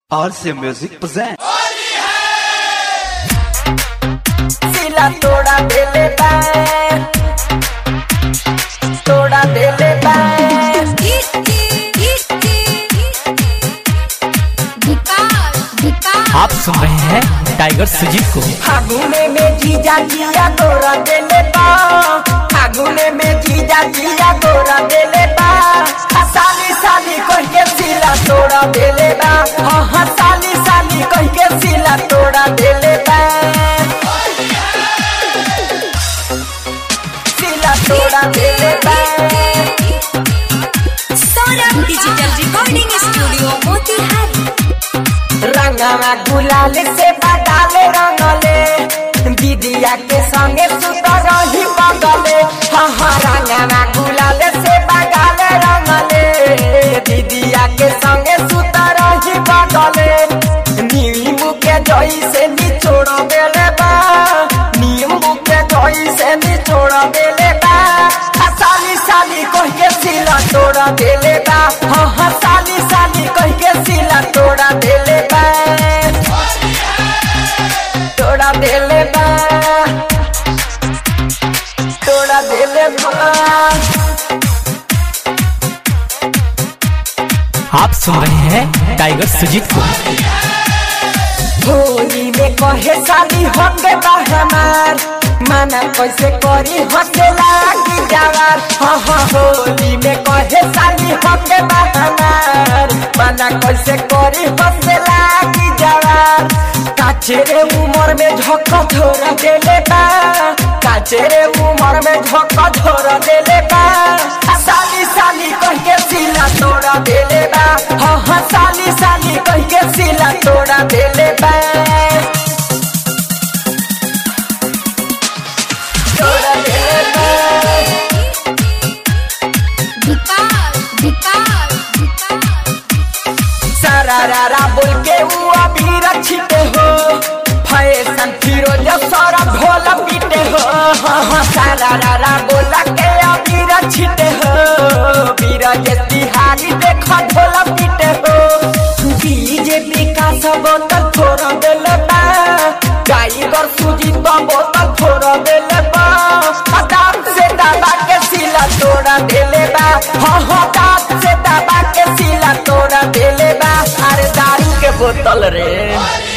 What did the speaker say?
RC Music presents. सिला तोड़ा देले बा तोड़ा देले बा आप सुन रहे हैं टाइगर सुजीत को फागुने में जीजा जिया तोड़ा देले बा फागुने में जीजा जिया तोड़ा देले बा हा, साली साली कह के सिला तोड़ा देले बा हाँ हाँ साली साली कह के सिला तोड़ा देले बा सिला तोड़ा देले बा Saurabh digital recording studio Motihari रंगवा गुलाल से बगाले रंगले दीदिया के संगे सुत रही बगले हाँ हाँ रंगवा गुलाल से बगाले रंगले दीदिया के संगे सुत रही बगले नींबू के जई से निचोड़ देले बा नींबू के जई से निचोड़ देले बा हाँ, साली साली कह के सिला तोड़ा देले बा हाँ हाँ साली साली कह के सिला तोड़ा देले बा तोड़ा देले बा तोड़ा देले बा आप सुन रहे हैं टाइगर सुजीत को होली में कहे साली होंगे बा हमार माना कैसे करी हंसे लागी जवार हाँ हाँ होली में कहे साली होंगे बा हमार माना कैसे करी हंसे लागी जवार काचेरे उमर में झक धोरा देले बा काचेरे उमर में झक धोरा देले बा आ, साली साली कह के सिला तोड़ा देले बा हाँ हाँ साली साली कह के सिला तोड़ा देले बा तोड़ा देले बा सारा रारा बोल के वो अभी रक्षित हो फैशन फिरोज सारा ढोल पीटे हो हाँ हाँ सारा रारा बोल के अभी रक्षित हो बीरज तिहारी देख ढोल पीटे हो बीजेपी का सब बोतल छोड़ दिल बा टाइगर सुजीत बोतल छोड़ दिल बा दांत से दबा के सिला तोड़ा देले बा हाँ हाँ दांत से दबा के सिला तोड़ा देले बा अरे दारू के बोतल रे